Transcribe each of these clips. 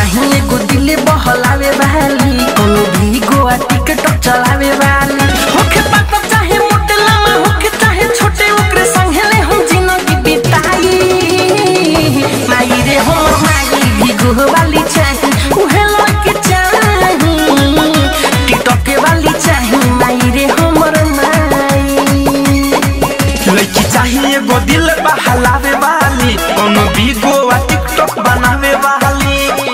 चाहिए एगो दिल बहलावे वाली कोनो भी गोवा टिकटॉक चलावे वाली होखे पाता चाहे मोटे लामा होखे चाहे छोटे ओकरे संगे ले हम जिंदगी बिताई माई रे हमर माई भी गोवा वाली चाही उहे लड़के चाही टिकटॉक वाली चाही माई रे हमर माई लड़की चाहिए एगो दिल बहलावे वाली कोनो भी गोवा टिकटॉक बनावे वाली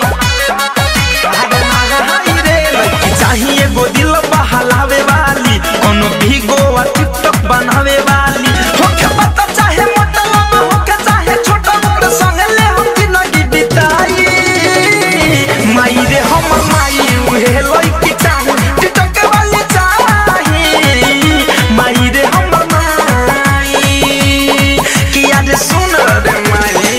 हाय रे, लड़की चाहिए एगो दिल बहलावे वाली कोनो भी गोवा टिकटॉक बनावे वाली होके पता चाहे मोटा लम्बा होके चाहे छोटा ओकरे संगे ले हम जिंदगी बिताई माई रे हमर माई उहे लड़की चाही टिकटॉक वाली चाही माई रे हमर माई किया रे सुन रे माई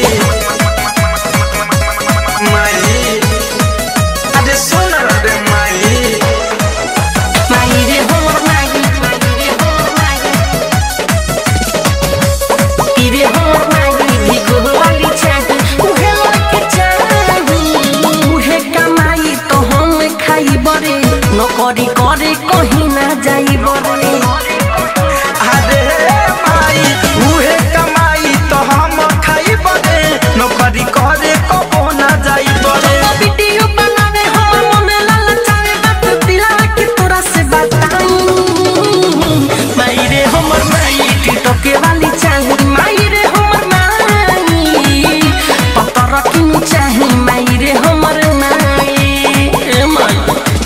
माई अरे सुन रे माई माई रे हमर माई माई रे हमर माई ई रे हमर माई भी गोवाली चाही उहे लड़के चाही उहे कमाई तो हम खाई बरे नौकरी करे कहीं ना जाई बरे अरे माई उहे कमाई तो हम खाई बरे नौकरी करे कबो ना जाई बरे वीडियो बनावे हमर मन ललचावे बात दिला के तोरा से बताऊं माई रे हमर माई टिकटॉक वाली चाही माई रे हमर माई पता रखनी चाही माई रे हमर माई ए माई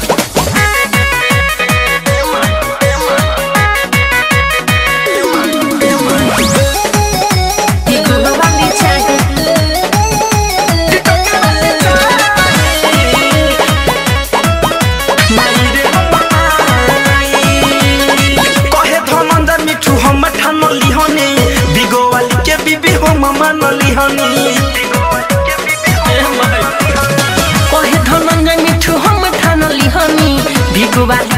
टिकटॉक वाली चाही माई रे कहे धनंजय मिठू हम ठान लिहनी बिगो वाली के बीबी हम मान लिहनी कहे धनंजय मिठू हम ठान लिहनी भिगुवाली